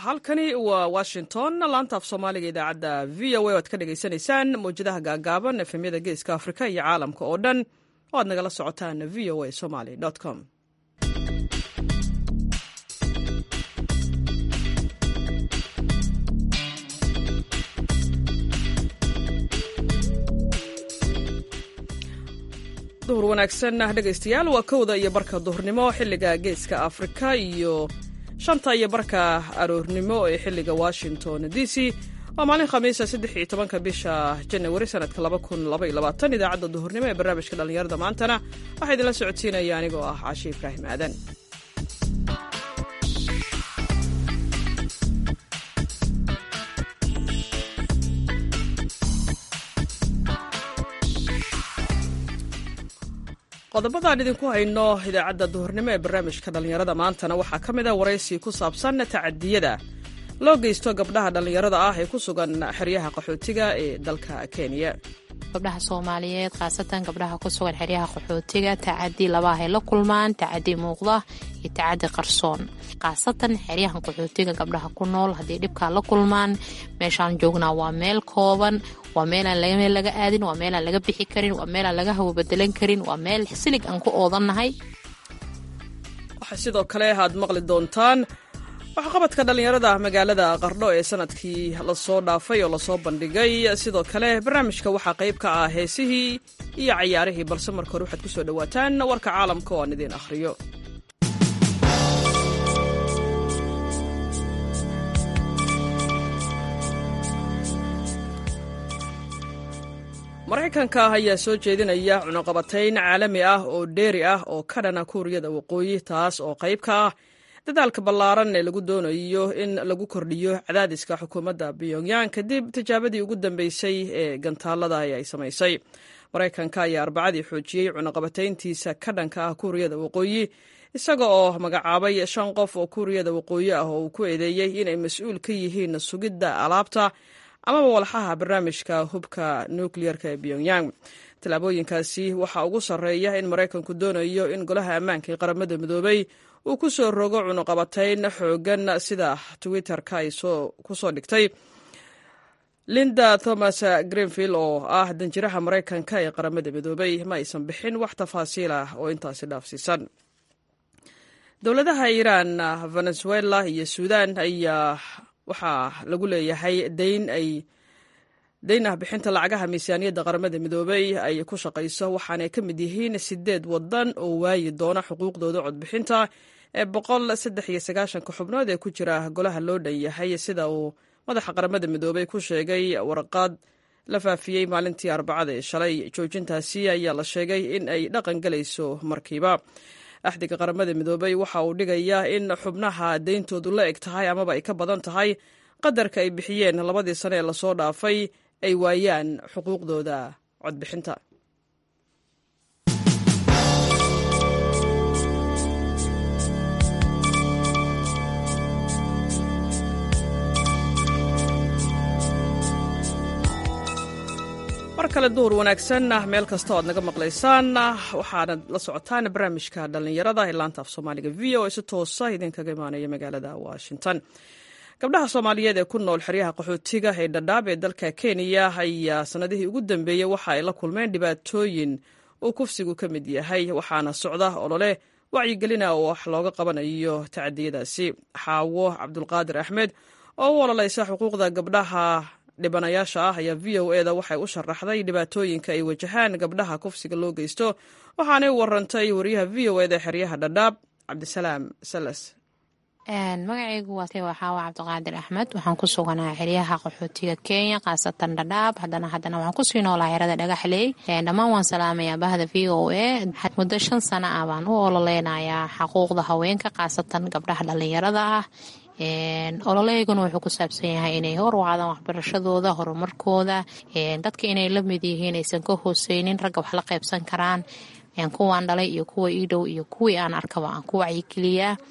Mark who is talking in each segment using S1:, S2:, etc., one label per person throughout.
S1: halkani waa washington laanta af soomaaliga idaacadda v o a oad ka dhagaysanaysaan mawjadaha gaagaaban efemyada geeska afrika iyo caalamka oo dhan oo aad nagala socotaan v o a somaly com duhur wanaagsan dhegaystayaal waa kowda iyo barka duhurnimo xilliga geeska afrika iyo shanta iyo barka aroornimo ee xilliga washington d c waa maalin khamiisa saddex iyo tobanka bisha janawari sanadka laba kun laba iyo labaatan idaacadda duhurnimo ee barnaamijka dhallinyarada maantana waxaa idinla socodsiinaya anigoo ah caashi ibraahim aadan qodobadaan idinku hayno idaacadda duhurnimo ee barnaamijka dhallinyarada maantana waxaa ka mid a waraysi ku saabsan tacadiyada loo geysto gabdhaha dhallinyarada ah ee ku sugan xeryaha qaxootiga ee dalka kenya
S2: gabdhaha soomaaliyeed khaasatan gabdhaha ku sugan xeryaha qaxootiga tacadi labaah ay la kulmaan tacadi muuqda iyo tacadi qarsoon khaasatan xeryahan qaxootiga gabdhaha ku nool haddii dhibkaa la kulmaan meeshaan joognaa waa meel kooban waa meelaan meel laga aadin waa meelaan laga bixi karin waa meelaan laga hawobedelan karin waa meel silig aan ku oodannahay
S1: waxaa sidoo kale aad maqli doontaan waxqabadka dhallinyarada magaalada qardho ee sanadkii lasoo dhaafay oo lasoo bandhigay sidoo kale barnaamijka waxaa qayb ka ah heesihii iyo cayaarihii balse marka hore waxaad ku soo dhowaataan warka caalamka oo aan idiin akhriyo maraykanka ayaa soo jeedinaya cunuqabatayn caalami ah oo dheeri ah oo ka dhana kuuriyada waqooyi taas oo qayb ka ah dadaalka ballaaran ee lagu doonayo in lagu kordhiyo cadaadiska xukuumadda pyongyang kadib tijaabadii ugu dambeysay ee gantaalada ay samaysay maraykanka ayaa arbacadii xoojiyey cunuqabatayntiisa ka dhanka ah kuuriyada waqooyi isaga oo magacaabay shan qof oo kuuriyada waqooyi ah oo uu ku eedeeyey inay mas-uul ka yihiin sugidda alaabta amaba walxaha barnaamijka hubka nukliyerka ee pyongyang tallaabooyinkaasi waxaa ugu sarreeya in maraykanku doonayo in golaha ammaanka ee qaramada midoobay uu ku soo rogo cunuqabatayn xoogan sida twitter-ka ay ku soo dhigtay linda thomas greenfield oo ah danjiraha maraykanka ee qaramada midoobay ma aysan bixin wax tafaasiil ah oo intaasi dhaafsiisan dowladaha iiraan venezuela iyo suudan ayaa waxaa lagu leeyahay dayn ay dayn ah bixinta lacagaha miisaaniyadda qaramada midoobay ay ku shaqayso waxaanay ka mid yihiin sideed wadan oo waayi doona xuquuqdooda codbixinta ee boqol saddex iyo sagaashanka xubnood ee ku jira golaha loo dhan yahay sida uu madaxa qaramada midoobay ku sheegay warqad la faafiyey maalintii arbacada ee shalay joojintaasi ayaa la sheegay in ay dhaqan galayso markiiba axdiga qaramada midoobay waxa uu dhigayaa in xubnaha deyntoodu la eg tahay amaba ay ka badan tahay qadarka ay bixiyeen labadii sane ee lasoo dhaafay ay waayaan xuquuqdooda codbixinta mar kale duhur wanaagsan meel kasta o aad naga maqlaysaan waxaana la socotaan barnaamijka dhallinyarada ee laanta af soomaaliga v o si toosa idinkaga imaanaya magaalada washington gabdhaha soomaaliyeed ee ku nool xeryaha qaxootiga ee dhadhaab ee dalka kenya ayaa sanadihii ugu dambeeyey waxa ay la kulmeen dhibaatooyin uu kufsigu ka mid yahay waxaana socda olole wacyigelina oo wax looga qabanayo tacadiyadaasi xaawo cabdulqaadir axmed oo u ololaysa xuquuqda gabdhaha dhibanayaasha ah ayaa v o e da waxay u sharaxday dhibaatooyinka ay wajahaan gabdhaha kufsiga loo geysto waxaanay u warantay wariyaha v o eda xeryaha dhadhaab cabdisalaam salas
S2: magacaygu waa xaawa cabdiqaadir axmed waxaan ku suganaa xeryaha qaxootiga kenya khaasatan dhadhaab hadana haddana waxaan kusii noolaa xerada dhagaxley dhammaan waan salaamayaa bahda v o e muddo shan sano ah baan u ololeynayaa xaquuqda haweenka khaasatan gabdhaha dhallinyarada ah ololeyguna wuxuu ku saabsan yahay inay horwacdaan waxbarashadooda horumarkooda dadka inay la mid yihiin aysan ka hooseynin ragga wax la qaybsan karaan kuwaan dhalay iyo kuwa ii dhow iyo kuwii aan arkaba aan ku wacyigeliyaa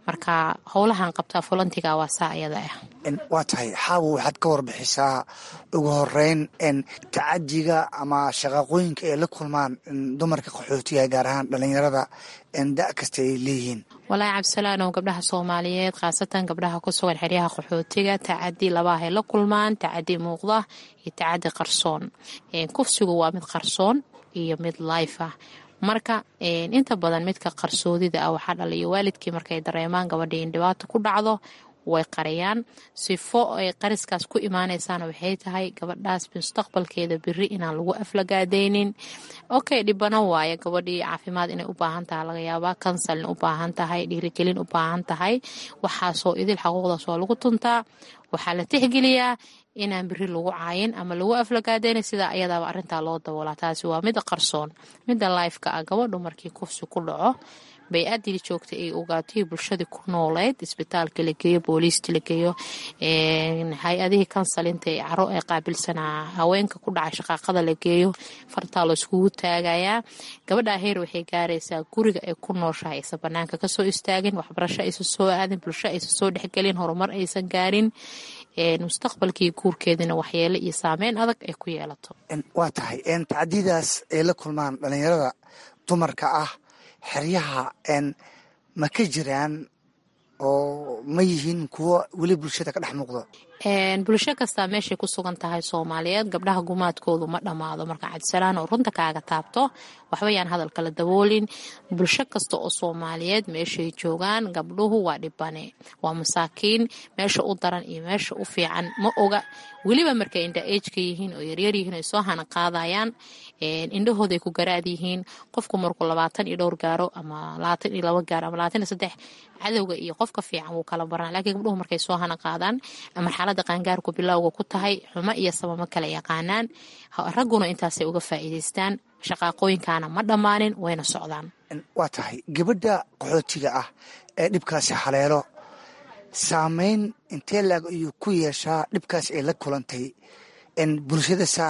S2: marka howlahan qabtaa fulantiga waa saa iyada ah
S3: waa tahay xaawo waxaad ka warbixisaa ugu horeyn tacadiga ama shaqaaqooyinka ay la kulmaan dumarka qaxootiga gaar ahaan dhalinyarada da kasta ay leeyihiin
S2: walaahi cabdisalaanow gabdhaha soomaaliyeed khaasatan gabdhaha ku sugan xeryaha qaxootiga tacadi labaahay la kulmaan tacadi muuqda iyo tacadi qarsoon kufsigu waa mid qarsoon iyo mid life ah marka inta badan midka qarsoodida ah waxaa dhaliyo waalidkii markay dareemaan gabadhii in dhibaato ku dhacdo way qariyaan sifo ay qariskaas ku imaanaysaana waxay tahay gabadhaas mustaqbalkeeda biri inaan lagu aflagaadaynin okay dhibano waaye gabadhii caafimaad inay u baahan tahay laga yaabaa kansalin u baahan tahay dhiirigelin u baahan tahay waxaasoo idil xaquuqdaas waa lagu tuntaa waxaa la tixgeliyaa inaan biri lagu caayin ama lagu aflagaadayna sidaa ayadaaba arintaa loo daboolaa taasi waa mida qarsoon mida lifeka ah gabadhu markii kufsi ku dhaco bay-adii joogtay ay ogaatay bulshadii ku nooleyd isbitaalka la geeyo booliista la geeyo hay-adihii kansalinta ee caro ee qaabilsanaa haweenka ku dhacay shaqaaqada la geeyo fartaa la iskugu taagayaa gabadha heer waxay gaaraysaa guriga ay ku nooshahay aysan banaanka kasoo istaagin waxbarasho aysan soo aadin bulsho aysan soo dhexgelin horumar aysan gaarin mustaqbalkii guurkeedina waxyeelo iyo saameyn adag ay ku yeelato
S3: waa tahay tacdidaas ay la kulmaan dhalinyarada dumarka ah xeryaha ma ka jiraan oo ma yihiin kuwo weli bulshada ka dhex muuqdo
S2: bulsho kastaa meeshay ku sugan tahay soomaaliyeed gabdhaha gumaadkoodu ma dhammaado marka cabdisalaan oo runta kaaga taabto waxba yaan hadal kala daboolin bulsho kasta oo soomaaliyeed meeshay joogaan gabdhuhu waa dhibane waa masaakiin meesha u daran iyo meesha u fiican ma oga weliba markay indha ejka yihiin oo yaryar yihiin ay soo hana qaadayaan indhahooday ku garaad yihiin qofku markuu labaatan iyo dhowr gaaro ama labaatan iyo laba gaaro ama labaatan iyo saddex cadowga iyo qofka fiican wuu kala baran lakiin gabdhuhu markay soo hana qaadaan marxalada qaangaarku bilowga ku tahay xumo iyo sabama kala yaqaanaan ragguna intaasay uga faa'iidaystaan shaqaaqooyinkaana ma dhammaanin wayna socdaan
S3: waa tahay gabadha qaxootiga ah ee dhibkaasi haleelo saameyn intee laag ayuu ku yeeshaa dhibkaas ay la kulantay bulshadasa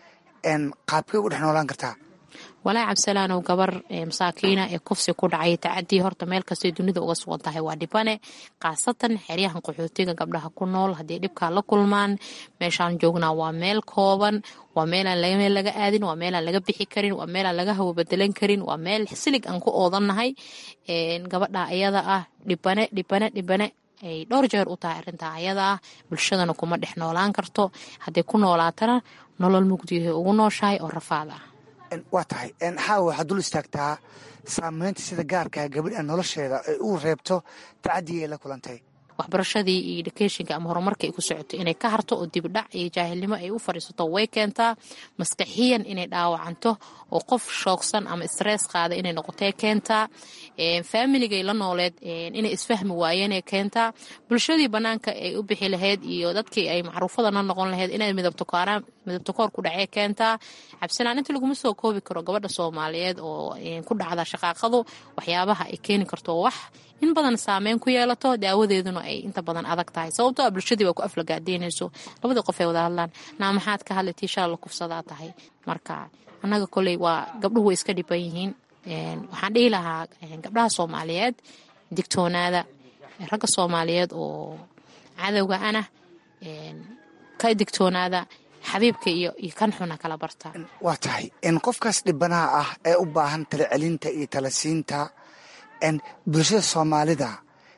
S3: qaabkay u dhex noolaan kartaa
S2: walaahi cabdisalaanow gabar masaakiina ee kufsi ku dhacay tacadii horta meel kastay dunida uga sugan tahay waa dhibane khaasatan xeryahan qaxootiga gabdhaha ku nool haddii dhibkaa la kulmaan meeshaan joognaa waa meel kooban waa meelaan meel laga aadin waa meelaan laga bixi karin waa meelaan laga hawo bedelan karin waa meel silig aan ku oodannahay gabadha ayada ah dhibane dhibane dhibane ay dhowr jeer u tahay arrintaa ayada ah bulshadana kuma dhex noolaan karto hadday ku noolaatana nolol mugdiyahay ugu nooshahay oo rafaad ah
S3: waa tahay xaawa waxaad dul istaagtaa saameynta sida gaarkaa gabadha nolosheeda ay u reebto tacadii ay la kulantay
S2: waxbarashadii iyo educationka ama horumarka ay ku socoto inay ka harto oo dibdhac iyo jaahilnimo ay u fadhiisato way keentaa maskaxiyan inay dhaawacanto oo qof shoogsan ama stress qaada inay noqotay keentaa faamiligay la nooleed inay isfahmi waayeenay keentaa bulshadii banaanka ay u bixi lahayd iyo dadkii ay macruufada la noqon lahayd inay midabtokooraan midabtokoor ku dhacee keentaa cabsilaan inta laguma soo koobi karo gabadha soomaaliyeed oo ku dhacda shaqaaqadu waxyaabaha ay keeni karto wax in badan saameyn ku yeelato daawadeeduna ay inta badan adag tahay sababto a bulshadii waa ku aflagaadeynayso labadii qof ay wada hadlaan naa maxaad ka hadlay tii shala la kufsadaa tahay marka annaga koley waa gabdhuhu way iska dhiban yihiin waxaan dhihi lahaa gabdhaha soomaaliyeed digtoonaada ragga soomaaliyeed oo cadowga ana ka digtoonaada xabiibka iyo iyo kan xuna kala barta
S3: waa tahay qofkaas dhibanaha ah ee u baahan tala celinta iyo tala siinta bulshada soomaalida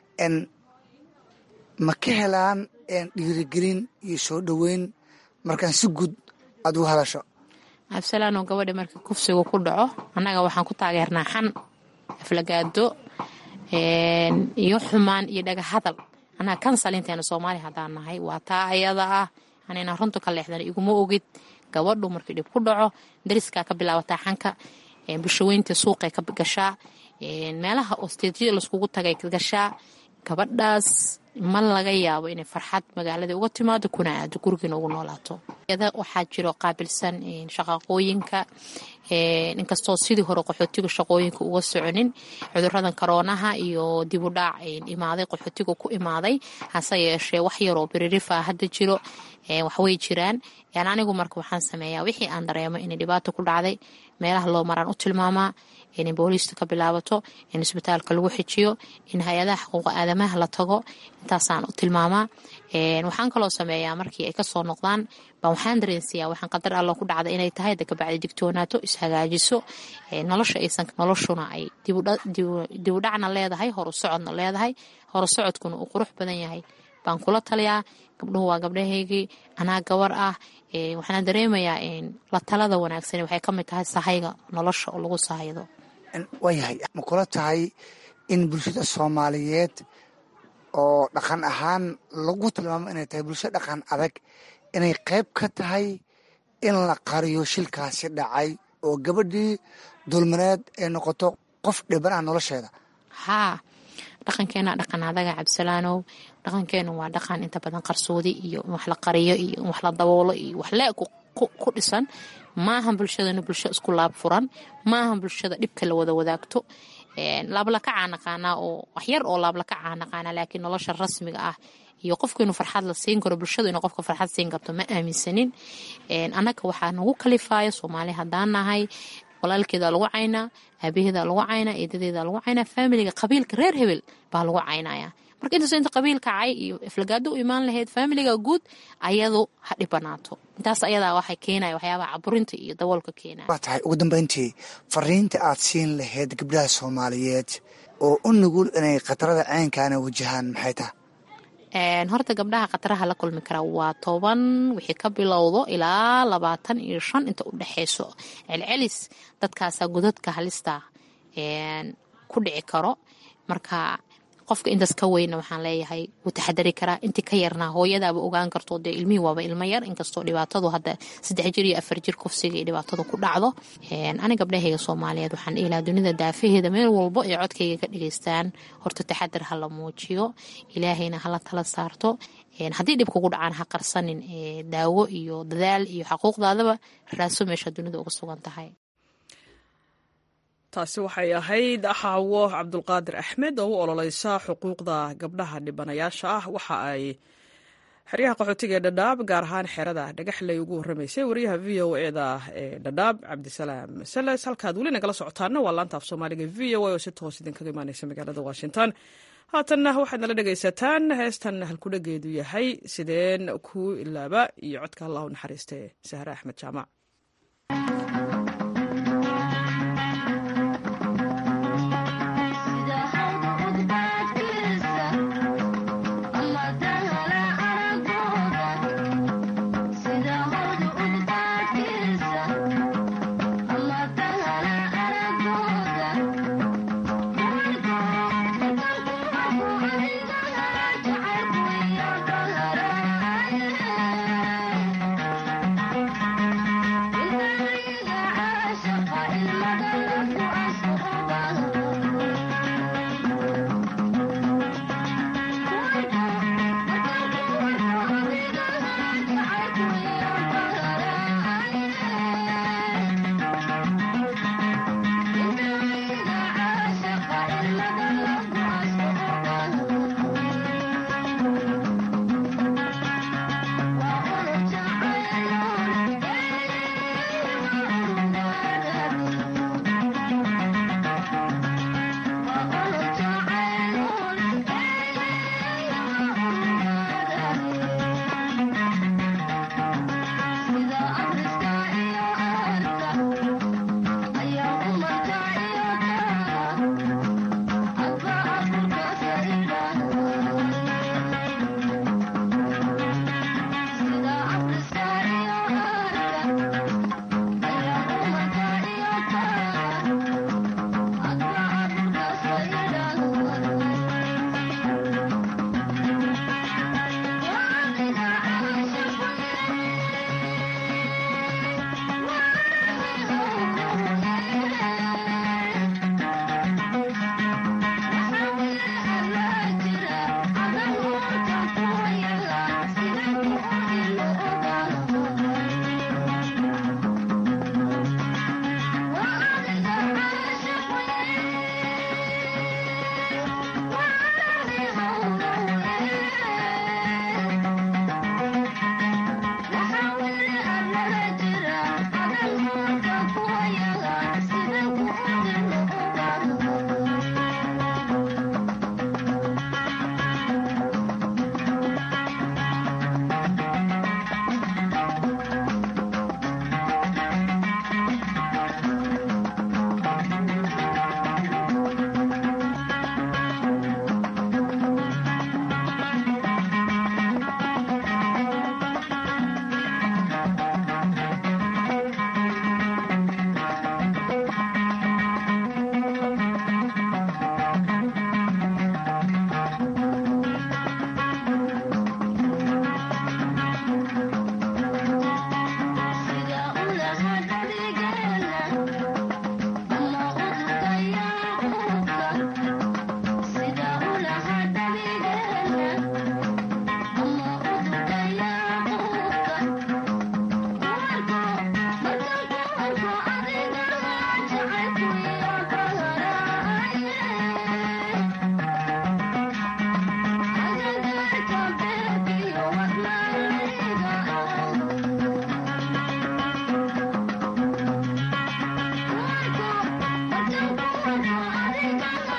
S3: ma ka helaan dhiirigelin iyo soo dhoweyn markaan si guud aad ugu hadasho
S2: cabdisalaano gabadha markii kufsigu ku dhaco annaga waxaan ku taageernaa xan aflagaado iyo xumaan iyo dhaga hadal annaga kansalinteena soomaaliya haddaan nahay waa taa ayada ah anayna runta ka leexdan iguma ogid gabadhu markii dhib ku dhaco dariskaa ka bilaabataa xanka bulshaweynta suuqay ka gashaa meelaha osteedyada laiskugu tagay gashaa gabadhaas ma laga yaabo inay farxad magaalada uga timaado kuna aado gurigiina ugu noolaato waxaa jiro qaabilsan shaqaaqooyinka inkastoo sidii hore qaxootiga shaqooyinka uga soconin cuduradan karoonaha iyo dibudhaac imaaday qaxootiga ku imaaday hase yeeshee wax yaroo biririfaa hadda jiro waxway jiraan anigu marka waxaan sameeyaa wixii aan dareemo inay dhibaato ku dhacday meelaha loo maraan u tilmaamaa in booliista ka bilaabato in isbitaalka lagu xijiyo in hay-adaha xuquuqa aadamaha la tago intaasaan u tilmaamaa waxaan kaloo sameeyaa markii ay kasoo noqdaan baan waxaan dareensiyaa waxaan qadar allo ku dhacda inay tahay dakabacdi digtoonaato ishagaajiso nolosha aysan noloshuna ay dibudhacna leedahay horu socodna leedahay horu socodkuna uu qurux badan yahay baan kula taliyaa gabdhuhu waa gabdhahaygii anaa gabar ah waxaana dareemayaa la talada wanaagsan waxay ka mid tahay sahayga nolosha oo lagu sahaydo
S3: waayahay ma kula tahay in bulshada soomaaliyeed oo dhaqan ahaan lagu tilmaamo inay tahay bulsho dhaqan adag inay qayb ka tahay in la qariyo shilkaasi dhacay oo gabadhii dulmaneed ay noqoto qof dhiban ah nolosheeda
S2: haa dhaqankeena dhaqan adaga cabdisalaanow dhaqankeenu waa dhaqan inta badan qarsoodi iyo wax la qariyo iyo wax la daboolo iyo wax le ku dhisan maahan bulshadana bulsho isku laab furan maahan bulshada dhibka la wada wadaagto laablakacaa naqaanaa oo waxyar oo laablakacaa naqaanaa laakiin nolosha rasmiga ah iyo qofku inuu farxad la siin karo bulshadu inuu qofka farxad siin karto ma aaminsanin annaga waxaa nagu kalifaayo soomaali haddaan nahay walaalkeeda lagu caynaa aabaheeda lagu caynaa eedadeeda lagu caynaa faamiliga qabiilka reer hebel baa lagu caynaya marka intaas inta qabiilka cay iyo iflagaado u imaan lahayd faamiliga guud ayadu ha dhibanaato intaas ayadaa waxay keenaya waxyaabaha caburinta iyo daboolka keenaya
S3: waa tahay ugu dambeyntii fariinta aad siin lahayd gabdhaha soomaaliyeed oo u nugul inay khatarada caynkaana wajahaan maxay tahay
S2: horta gabdhaha khataraha la kulmi kara waa toban wixii ka bilowdo ilaa labaatan iyo shan inta u dhexeyso celcelis dadkaasaa godadka halista ku dhici karo marka qofka intaas ka weyna waxaan leeyahay wuu taxadari karaa intii ka yarnaa hooyadaaba ogaan karto dee ilmihii waaba ilmo yar inkastoo dhibaatadu hadda saddex jir iyo afar jir kufsiga iyo dhibaatadu ku dhacdo ani gabdhahayga soomaaliyeed waxaan ilaa dunida daafaheeda meel walbo ay codkayga ka dhageystaan horta taxadar ha la muujiyo ilaahayna hala tala saarto haddii dhib kugu dhacaan ha qarsanin daawo iyo dadaal iyo xaquuqdaadaba raaso meesha dunida uga sugan tahay
S1: taasi waxay ahayd xaawo cabdulqaadir axmed oo u ololeysa xuquuqda gabdhaha dhibanayaasha ah waxa ay xeryaha qaxootiga ee dhadhaab gaar ahaan xerada dhagaxley ugu warramaysay wariyaha v o eda ee dhadhaab cabdisalaam sales halkaad weli nagala socotaana waa laanta af soomaaliga v o a oo si toos idinkaga imaaneysa magaalada washington haatanna waxaad nala dhegaysataan heestan halkudhageedu yahay sideen ku ilaaba iyo codka allah u naxariiste sahre axmed jaamac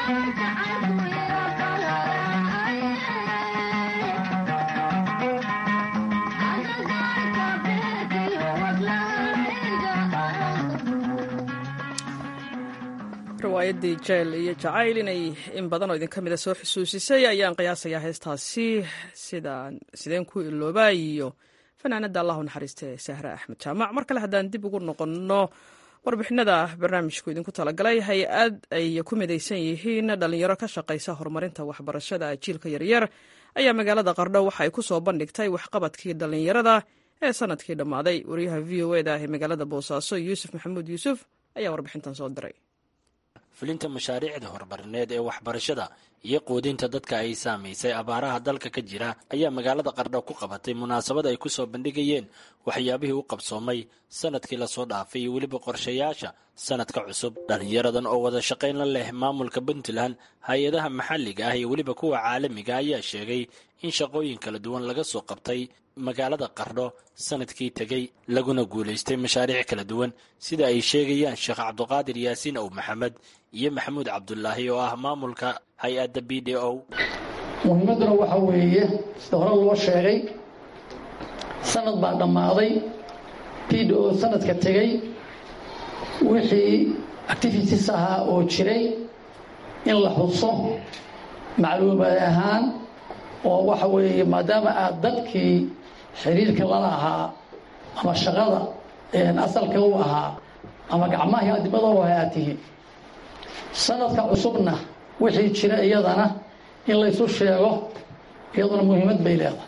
S1: riwaayadii jeel iyo jacayl inay in badan oo idinka mida soo xusuusisay ayaan qiyaasayaa heestaasi sideen ku iloobaa iyo fanaanada allahu naxariiste sahre axmed jaamac mar kale haddaan dib ugu noqonno warbixinada barnaamijku idinku talagalay hay-ad ay ku midaysan yihiin dhalinyaro ka shaqaysa horumarinta waxbarashada jiilka yaryar ayaa magaalada qardho waxa ay ku soo bandhigtay waxqabadkii dhalinyarada ee sanadkii dhammaaday wariyaha v o eda ee magaalada boosaaso yuusuf maxamuud yuusuf ayaa warbixintan soo diray
S4: fulinta mashaariicda horumarineed ee waxbarashada iyo quudinta dadka ay saamaysay abaaraha dalka ka jira ayaa magaalada qardho ku qabatay munaasabad ay ku soo bandhigayeen waxyaabihii u qabsoomay sanadkii lasoo dhaafay iyo weliba qorshayaasha sanadka cusub dhallinyaradan oo wada shaqayn la leh maamulka puntland hay-adaha maxalliga ah iyo weliba kuwa caalamiga ayaa sheegay in shaqooyin kala duwan laga soo qabtay magaalada qardho sanadkii tegey laguna guulaystay mashaariic kala duwan sida ay sheegayaan sheekh cabduqaadir yaasiin ow maxamed iyo maxamuud cabdulaahi oo ah maamulka hay-adda b d o
S5: muhiimadduna waxa weeye sida hore loo sheegay sanad baa dhammaaday b d o sanadka tegey wixii activities ahaa oo jiray in la xuso macluumaad ahaan oo waxa weeye maadaama aad dadkii xiriirka lala ahaa ama shaqada asalka u ahaa ama gacmahii adimada u aad tihiin sanadka cusubna wixii jira iyadana in laysu sheego iyaduna muhiimad bay leedahay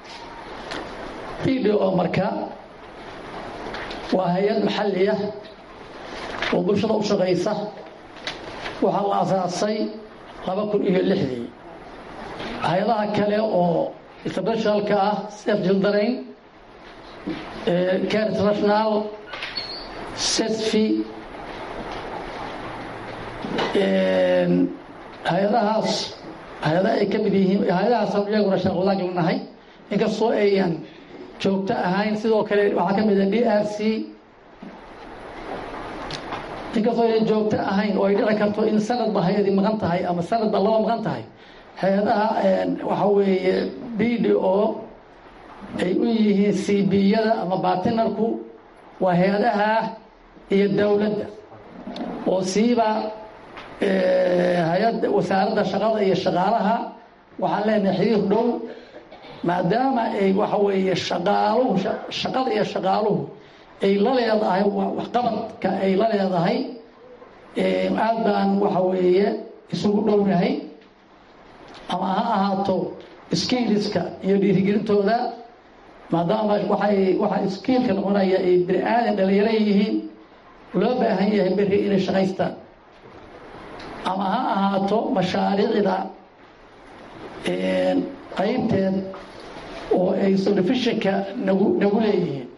S5: b d o marka waa hay-ad maxalli ah oo bulshada u shaqaysa waxaa la asaasay laba kun iyo lixdii hay-adaha kale oo internationalka ah sef jildarayn care international sesfi hay-adahaas hay-adaha ay ka mid yihiin hay-adahaas iyaguna sheekh wadaag lanahay inkastoo ayan joogto ahayn sidoo kale waxaa ka mid ah d r c inkastoo ayan joogto ahayn oo ay dhici karto in sanadba hay-adii maqan tahay ama sanadba laba maqan tahay hay-adaha waxa weeye b d o ay u yihiin c b-yada ama batinarku waa hay-adaha iyo dowladda oo siiba hay-adda wasaaradda shaqada iyo shaqaalaha waxaan leenahay xiriir dhow maadaama ay waxa weeye shaqaaluhu shaqada iyo shaqaaluhu ay la leedahay waxqabadka ay la leedahay aad baan waxa weeye isugu dhownahay ama ha ahaato skiiliska iyo dhiirigelintooda maadaama waay waxaa skiilka noqonaya ay bini aadan dhalinyaro yihiin loo baahan yahay beri inay shaqaystaan ama ha ahaato mashaariicda qaybteed oo ay solifishinka nagu nagu leeyihiin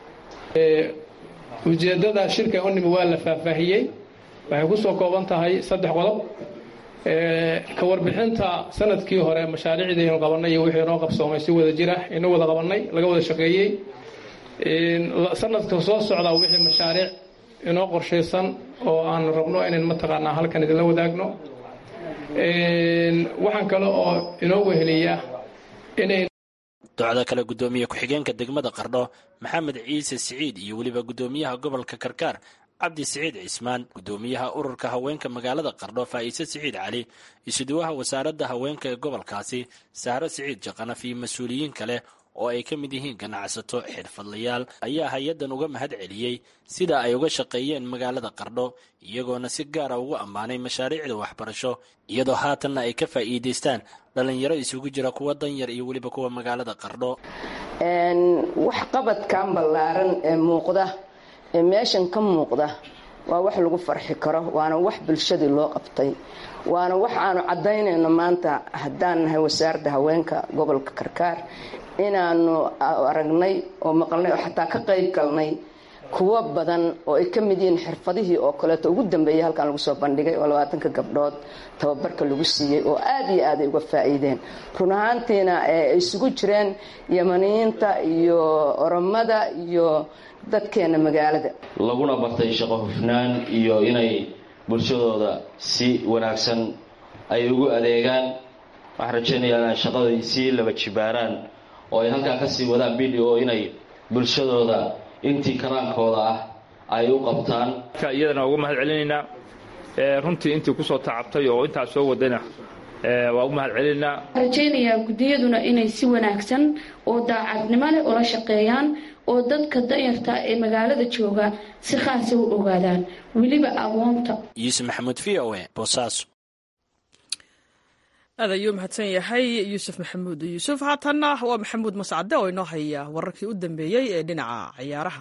S6: ujeeddada shirka unimi waa la faahfaahiyey waxay ku soo kooban tahay saddex qodob ka warbixinta sanadkii hore mashaariicdaynu qabanay iyo wixii inoo qabsoomay si wada jira inoo wada qabanay laga wada shaqeeyey sanadka soo socda wixii mashaariic inoo qorshaysan oo aan rabno inayn mataqaanaa halkan idinla wadaagno waxaan kale oo inoo weheliya inay
S4: docda kale guddoomiye ku-xigeenka degmada qardho maxamed ciise siciid iyo weliba guddoomiyaha gobolka karkaar cabdi siciid cismaan guddoomiyaha ururka haweenka magaalada qardho faa'iise siciid cali isuduwaha wasaaradda haweenka ee gobolkaasi sahro siciid jaqanaf iyo mas-uuliyiin kale oo ay ka mid yihiin ganacsato xirfadlayaal ayaa hay-addan uga mahad celiyey sida ay uga shaqeeyeen magaalada qardho iyagoona si gaara ugu ammaanay mashaariicda waxbarasho iyadoo haatanna ay ka faa'iidaystaan dhallinyaro isugu jira kuwa danyar iyo weliba kuwa magaalada qardho
S7: waxqabadkan ballaaran ee muuqda ee meeshan ka muuqda waa wax lagu farxi karo waana wax bulshadii loo qabtay waana wax aanu caddaynayno maanta haddaan nahay wasaaradda haweenka gobolka karkaar inaanu aragnay oo maqalnay oo xataa ka qayb galnay kuwo badan oo ay ka mid yihiin xirfadihii oo kaleeto ugu dambeeyay halkan lagu soo bandhigay oo labaatanka gabdhood tababarka lagu siiyey oo aada iyo aad ay uga faa'iideen run ahaantiina ay isugu jireen yamaniyiinta iyo oromada iyo dadkeena magaalada
S8: laguna bartay shaqo hufnaan iyo inay bulshadooda si wanaagsan ay ugu adeegaan waxaan rajaynayaa inay shaqada sii laba jibaaraan oo ay halkaa ka sii wadaan b d o inay bulshadooda intii karaankooda ah ay u qabtaan
S9: iyadana ugu mahad celinaynaa runtii intii kusoo tacabtay oo intaas soo wadayna waa ugu mahad celinaynaa
S10: rajaynayaa guddiyaduna inay si wanaagsan oo daacadnimo leh ula shaqeeyaan oo dadka danyarta ee magaalada jooga si khaasa u ogaadaan weliba aqoonta
S4: yuusuf maxamuud v o e boosaaso
S1: aad ayuu mahadsan yahay yuusuf maxamuud yuusuf haatanna waa maxamuud mascade oo inoo haya wararkii u dambeeyey ee dhinaca ciyaaraha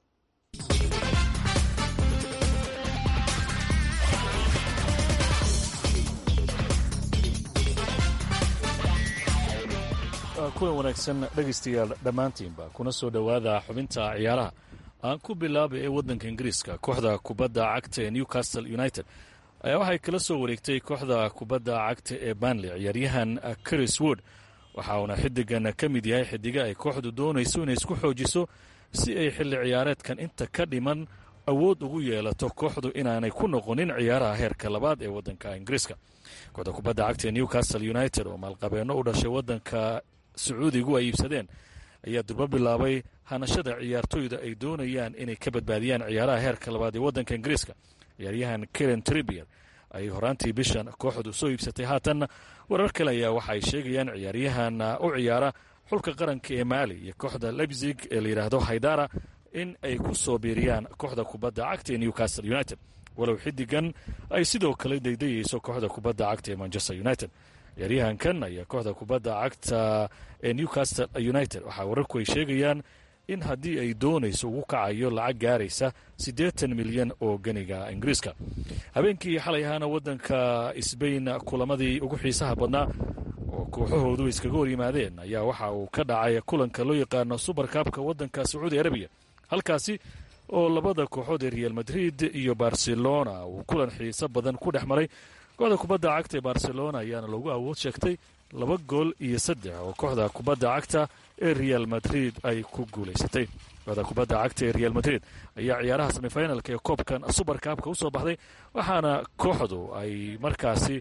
S11: kulan wanaagsan dhegaystayaal dhammaantiinba kuna soo dhowaada xubinta ciyaaraha aan ku bilaabay ee waddanka ingiriiska kooxda kubadda cagta ee newcastle united ayaa waxay kala soo wareegtay kooxda kubadda cagta ee banley ciyaaryahan chris wood waxa uuna xiddigan ka mid yahay xiddiga ay kooxdu doonayso inay isku xoojiso si ay xilli ciyaareedkan inta ka dhiman awood ugu yeelato kooxdu inaanay ku noqonin ciyaaraha heerka labaad ee waddanka ingiriiska kooxda kubadda cagta ee newcastle united oo maalqabeenno u dhashay waddanka sacuudigu ay iibsadeen ayaa durbo bilaabay hanashada ciyaartoyda ay doonayaan inay ka badbaadiyaan ciyaaraha heerka labaad ee waddanka ingiriiska ciyaaryahan karen tribier ay horaantii bishan kooxdu soo iibsatay haatanna warar kale ayaa waxa ay sheegayaan ciyaaryahan u ciyaara xulka qaranka ee maali iyo kooxda lebzig ee layidhaahdo haydara in ay ku soo biiriyaan kooxda kubadda cagta ee newcastle united walow xiddigan ay sidoo kale daydayeyso kooxda kubadda cagta ee manchester united ciyaaryahankan ayaa kooxda kubadda cagta ee newcastle united waxaa wararku ay sheegayaan in haddii ay doonayso ugu kacayo lacag gaaraysa siddeetan milyan oo ganiga ingiriiska habeenkii xalay ahaana waddanka sbain kulamadii ugu xiisaha badnaa oo kooxahoodu iskaga hor yimaadeen ayaa waxa uu ka dhacay kulanka loo yaqaano subarkaabka waddanka sacuudi arabiya halkaasi oo labada kooxood ee real madrid iyo barcelona uu kulan xiiso badan ku dhex maray kooxda kubadda cagta ee barcelona ayaana lagu awood sheegtay laba gool iyo saddex oo kooxda kubadda cagta ee real madrid ay ku guulaysatay kooxda kubadda cagta ee real madrid ayaa ciyaaraha semifinalka ee koobkan subarkaabka u soo baxday waxaana kooxdu ay markaasi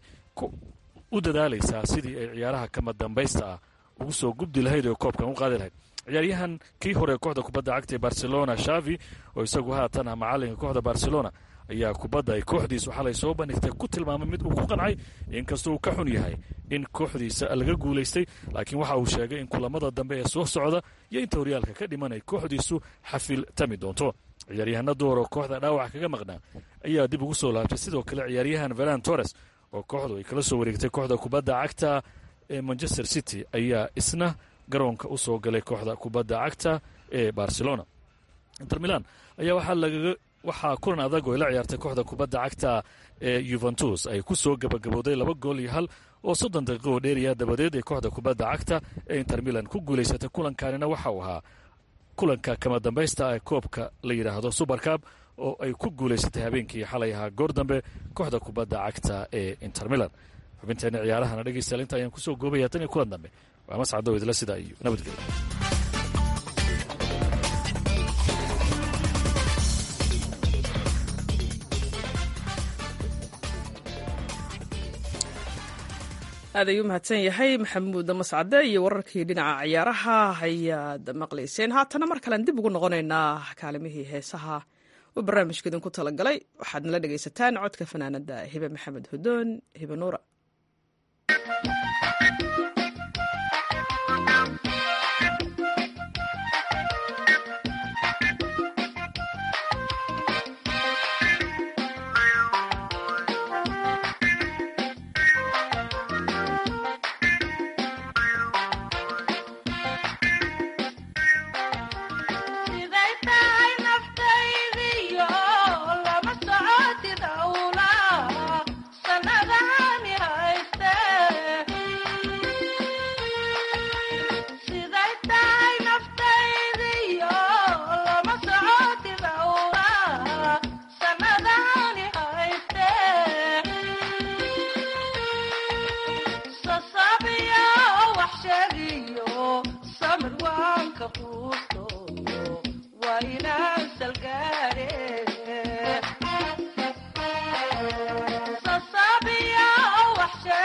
S11: u dadaalaysaa sidii ay ciyaaraha kama dambaysta ah ugu soo gubdi lahayd oo koobkan u qaadi lahayd ciyaaryahan kii hore kooxda kubadda cagta ee barcelona shavi oo isagu haatan ah macalinka kooxda barcelona ayaa kubadda ay kooxdiisu xalay soo bandhigtay ku tilmaamay mid uu ku qancay inkastoo uu ka xun yahay in kooxdiisa laga guulaystay laakiin waxa uu sheegay in kulamada dambe ee soo socda iyo inta horyaalka ka dhiman ay kooxdiisu xafil tami doonto ciyaaryahana door oo kooxda dhaawac kaga maqnaa ayaa dib ugu soo laabtay sidoo kale ciyaaryahan velan torres oo kooxdu ay kala soo wareegtay kooxda kubadda cagta ee manchester city ayaa isna garoonka u soo galay kooxda kubadda cagta ee barcelona inter milan ayaa waxaa lagaga waxaa kulan adag oo ay la ciyaartay kooxda kubadda cagta ee yuventus ay ku soo gabagabowday laba gool iyo hal oo soddon daqiiqo oo dheeriya dabadeed ee kooxda kubadda cagta ee inter milan ku guulaysatay kulankaanina waxa uu ahaa kulanka kama dambaysta ee koobka la yidhaahdo subarcab oo ay ku guulaysatay habeenkii xalay ahaa goor dambe kooxda kubadda cagta ee inter milan xubinteena ciyaarahana dhegaystayaal inta ayaan kusoo goobaya tan iyo kulan dambe waa mascado idla sidaa iyo nabadgelyo
S1: aad ayuu mahadsan yahay maxamuud mascade iyo wararkii dhinaca ciyaaraha ayaad maqlayseen haatana mar kalean dib ugu noqonaynaa kaalimihii heesaha uu barnaamijka idinku talagalay waxaad nala dhegaysataan codka fanaanada hibe maxamed hudoon hibe nuura
S12: Sasabiya wax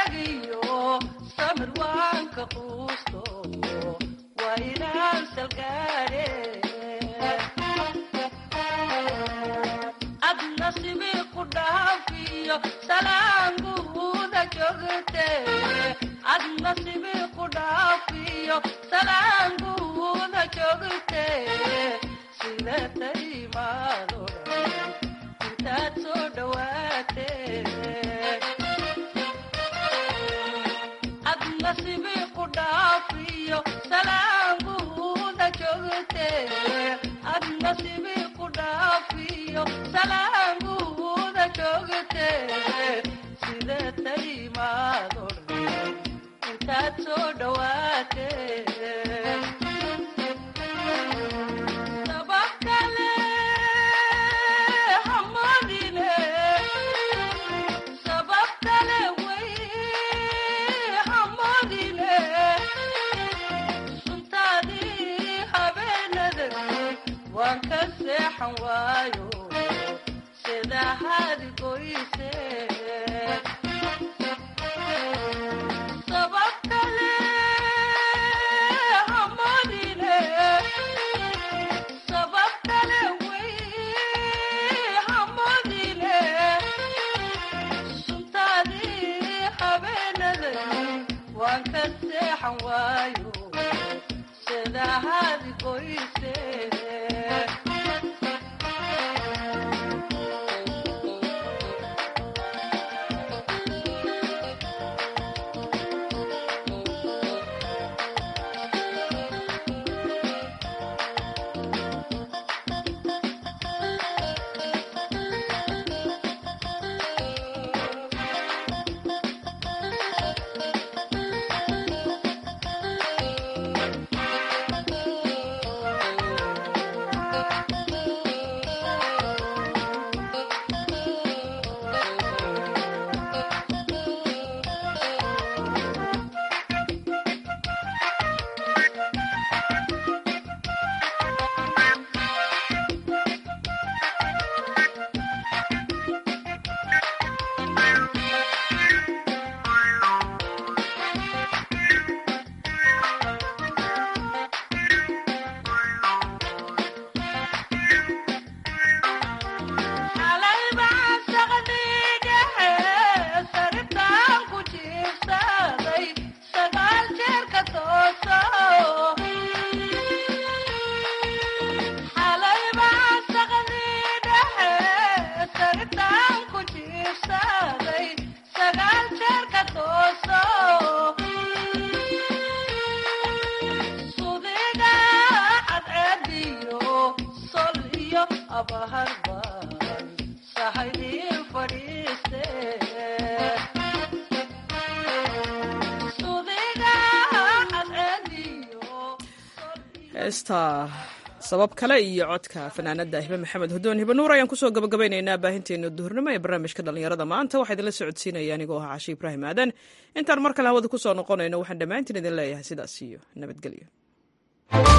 S1: heesta sabab kale iyo codka fanaanada hibe maxamed hudoon hibe nuur ayaan kusoo gabagabeynaynaa baahinteena duhurnimo ee barnaamijka dhallinyarada maanta waxaa idinla socodsiinaya anigoo ah cashi ibraahim aadan intaan mar kale hawada kusoo noqonayno waxaan dhammaantiin idin leeyahay sidaas iyo nabadgelyo